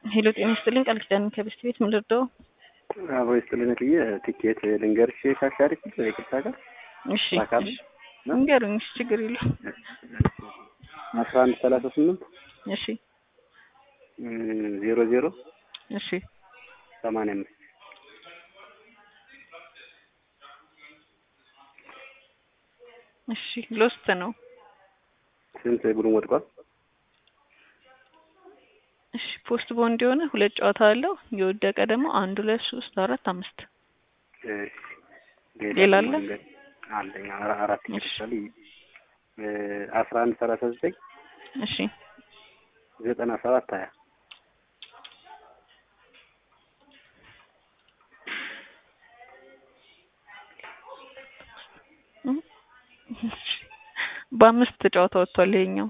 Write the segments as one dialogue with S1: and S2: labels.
S1: ሄሎ ጤና ይስጥልኝ ቃል ኪዳን ከበስት ቤት ምን ልርዳው?
S2: አብሮ ይስጥልኝ እትዬ ቲኬት ልንገርሽ ካሻሪ ይቅርታ ጋር
S1: እሺ
S2: በአካል
S1: እሺ፣ ንገሩኝ። እሺ ችግር የለውም።
S2: አስራ አንድ ሰላሳ ስምንት
S1: እሺ
S2: ዜሮ ዜሮ
S1: እሺ
S2: ሰማንያ አምስት
S1: እሺ ሎስት ነው።
S2: ስንት ቡድን ወድቋል?
S1: እሺ ፖስት ቦንድ የሆነ ሁለት ጨዋታ አለው። የወደቀ ደግሞ አንድ ሁለት ሶስት አራት አምስት
S2: እሺ
S1: ሌላ አለ?
S2: ደግሞ ልንገር- አለኝ አራ- አራት ቲኬት ይችላል አስራ አንድ ሰላሳ ዘጠኝ
S1: እሺ
S2: ዘጠና ሰባት ሀያ
S1: በአምስት ጨዋታ ወጥቷል ይሄኛው።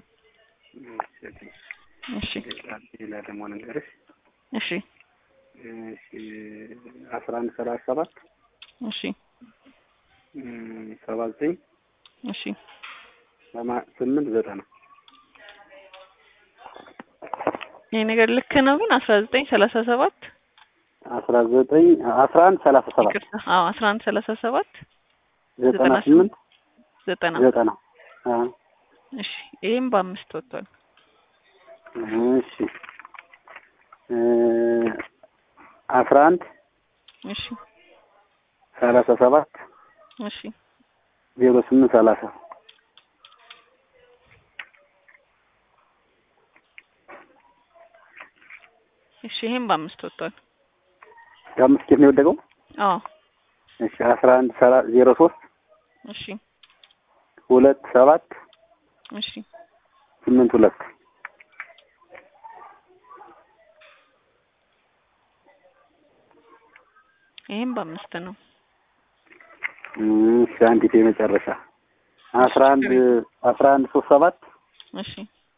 S1: እሺ
S2: ሌላ ደግሞ ልንገርሽ
S1: እሺ
S2: እሺ አስራ አንድ ሰላሳ ሰባት
S1: እሺ
S2: ሰባ ዘጠኝ
S1: እሺ
S2: ሰማ- ስምንት ዘጠና
S1: ይሄ ነገር ልክ ነው ግን አስራ ዘጠኝ ሰላሳ ሰባት
S2: አስራ ዘጠኝ አስራ አንድ ሰላሳ ሰባት
S1: ይቅርታ፣ አዎ አስራ አንድ ሰላሳ ሰባት
S2: ዘጠና
S1: ዘጠና
S2: ስምንት
S1: ዘጠና
S2: ዘጠና አ
S1: እሺ ይሄም በአምስት ወጥቷል።
S2: እሺ እ አስራ አንድ
S1: እሺ
S2: ሰላሳ ሰባት
S1: እሺ
S2: ዜሮ ስምንት ሰላሳ
S1: እሺ ይሄም በአምስት ወጥቷል።
S2: የአምስት ኬት ነው የወደቀው።
S1: አዎ
S2: እሺ አስራ አንድ ሰላ ዜሮ ሶስት
S1: እሺ
S2: ሁለት ሰባት
S1: እሺ
S2: ስምንት ሁለት
S1: ይሄም በአምስት ነው።
S2: እሺ አንዲት የመጨረሻ አስራ አንድ አስራ አንድ ሶስት ሰባት
S1: እሺ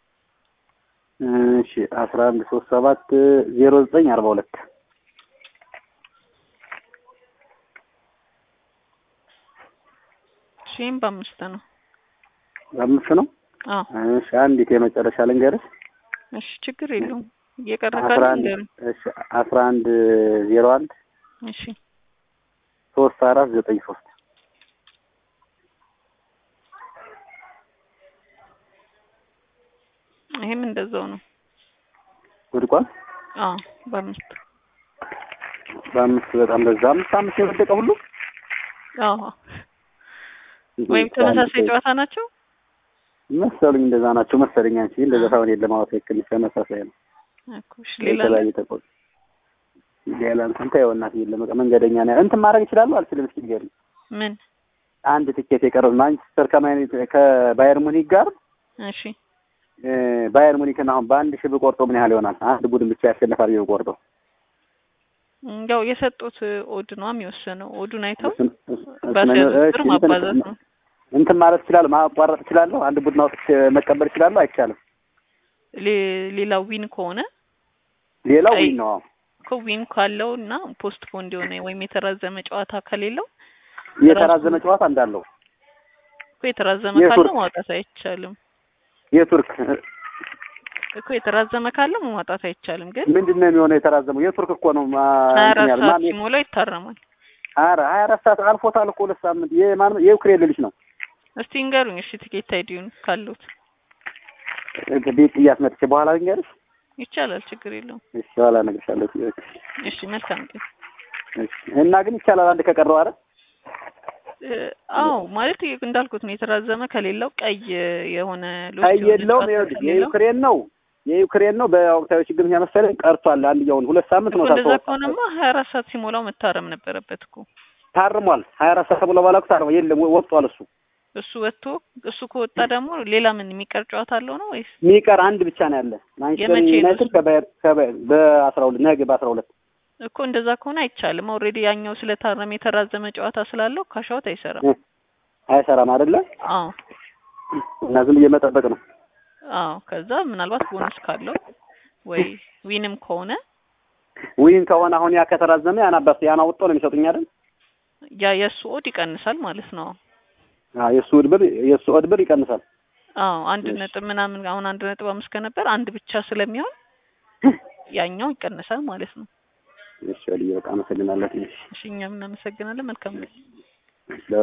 S2: እሺ አስራ አንድ ሶስት ሰባት ዜሮ ዘጠኝ አርባ ሁለት
S1: እሺ ይሄም በአምስት ነው።
S2: አምስት ነው።
S1: አዎ
S2: እሺ አንዲት የመጨረሻ ልንገርሽ
S1: እሺ ችግር የለውም። እየቀረ
S2: አስራ
S1: ካለ
S2: አንድ
S1: ንገሩኝ።
S2: እሺ አስራ አንድ ዜሮ አንድ
S1: እሺ
S2: ሶስት አራት ዘጠኝ ሶስት
S1: ይሄም እንደዛው ነው።
S2: ወድቋል።
S1: አዎ በአምስት
S2: በአምስት በጣም በዛ አምስት አምስት የወደቀ ሁሉ
S1: አዎ ወይም ተመሳሳይ ጨዋታ ናቸው።
S2: መሰሉኝ እንደዛ ናቸው መሰለኝ። አንቺ እንደዛ ሳይሆን የለም አዎ ትክክል ነሽ። ተመሳሳይ ነው።
S1: እኮ እሺ ሌላ አለ?
S2: የተለያየ ተቆጥ ሌላ እንትን ተይው እናትዬ ለመቀ መንገደኛ ነው እንትን ማድረግ ይችላሉ አልችልም። እስኪ ንገሪኝ።
S1: ምን?
S2: አንድ ትኬት የቀረው ማንቸስተር ከማይኔት ከባየር ሙኒክ ጋር
S1: እሺ
S2: እ ባየር ሙኒክን አሁን በአንድ ሺህ ብቆርጦ ምን ያህል ይሆናል? አንድ ቡድን ብቻ ያሸንፋል ብዬ ብቆርጠው
S1: ያው የሰጡት ኦድ ነው የሚወሰነው። ኦዱን አይተው
S2: እሱን- እሱን-
S1: ባስያዙት
S2: እሺ፣
S1: ቁጥር
S2: እንትን-
S1: ማባዛት ነው።
S2: እንትን ማለት እችላለሁ፣ ማቋረጥ እችላለሁ። አንድ ቡድን አውጥቼ መቀበል እችላለሁ። አይቻልም።
S1: ሌ- ሌላው ዊን ከሆነ
S2: ሌላው
S1: አይ-
S2: ዊን ነው። አዎ።
S1: እኮ ዊን ካለው እና ፖስት ፖንድ የሆነ ወይም የተራዘመ ጨዋታ ከሌለው
S2: የተራዘመ ጨዋታ እንዳለው
S1: እኮ የተራዘመ
S2: የቱርክ-
S1: ካለው ማውጣት አይቻልም።
S2: የቱርክ
S1: እኮ የተራዘመ ካለው ማውጣት አይቻልም። ግን
S2: ምንድን ነው የሚሆነው? የተራዘመው የቱርክ እኮ ነው። ማ-
S1: ሀያ
S2: እንትን
S1: አራት
S2: ያለ
S1: ሰዓት
S2: ማን
S1: ሲሞላው ይታረማል።
S2: ኧረ ሀያ አራት ሰዓት አልፎታል እኮ ሁለት ሳምንት። የማን የዩክሬን ልጅ ነው።
S1: እስቲ እንገሩኝ እሺ ቲኬት አይዲውን ካሉት
S2: ቤት ጥያት መጥቼ በኋላ ልንገርሽ።
S1: ይቻላል፣ ችግር የለውም።
S2: እሺ በኋላ እነግርሻለሁ።
S1: እሺ መልካም ቀን።
S2: እሺ እና ግን ይቻላል አንድ ከቀረው አረ
S1: እ፣ አዎ ማለት ይ- እንዳልኩት ነው። የተራዘመ ከሌለው ቀይ የሆነ ሎስ
S2: አይ
S1: የሆነ
S2: የለውም።
S1: ጨዋታ
S2: ይኸውልሽ
S1: ከሌለው
S2: የዩክሬን ነው የዩክሬን ነው። በወቅታዊ ችግር ምክንያት መሰለኝ ቀርቷል። አንድያውን ሁለት ሳምንት
S1: እኮ
S2: ነው
S1: እንደዛ
S2: ታርሞ
S1: ከሆነማ ሀያ አራት ሰዓት ሲሞላው መታረም ነበረበት እኮ
S2: ታርሟል። ሀያ አራት ሰዓት ብሎ ባላኩ ታርሟል። የለም ወጥቷል እሱ
S1: እሱ ወጥቶ እሱ ከወጣ ደግሞ ሌላ ምን የሚቀር ጨዋታ አለው ነው ወይስ
S2: የሚቀር አንድ ብቻ ነው ያለ ማንቸስተር
S1: የመቼ ነው
S2: ዩናይትድ
S1: እሱ?
S2: ከባየር ከባየር በአስራ ሁለት ነገ በአስራ ሁለት
S1: እኮ እንደዛ ከሆነ አይቻልም። ኦልሬዲ ያኛው ስለታረመ የተራዘመ ጨዋታ ስላለው ካሻውት አይሰራም።
S2: እ፣ አይሰራም አይደለ?
S1: አዎ
S2: እና ዝም ብዬ መጠበቅ ነው።
S1: አዎ። ከዛ ምናልባት ቦነስ ካለው ወይ ዊንም ከሆነ
S2: ዊን ከሆነ አሁን ያ ከተራዘመ ያን አባስ ያን አውጥቶ ነው የሚሰጡኝ አይደል?
S1: ያ የእሱ ኦድ ይቀንሳል ማለት ነው።
S2: አዎ የእሱ ውድብር የእሱ ውድብር ይቀንሳል።
S1: አዎ አንድ
S2: እሺ።
S1: ነጥብ ምናምን አሁን አንድ ነጥብ አምስት ከነበር አንድ ብቻ ስለሚሆን ያኛው ይቀንሳል ማለት ነው።
S2: እሺ ወዲዬ በቃ አመሰግናለሁ። ትንሽ
S1: እሺ እኛም እናመሰግናለን። መልካም ጊዜ።
S2: ስለ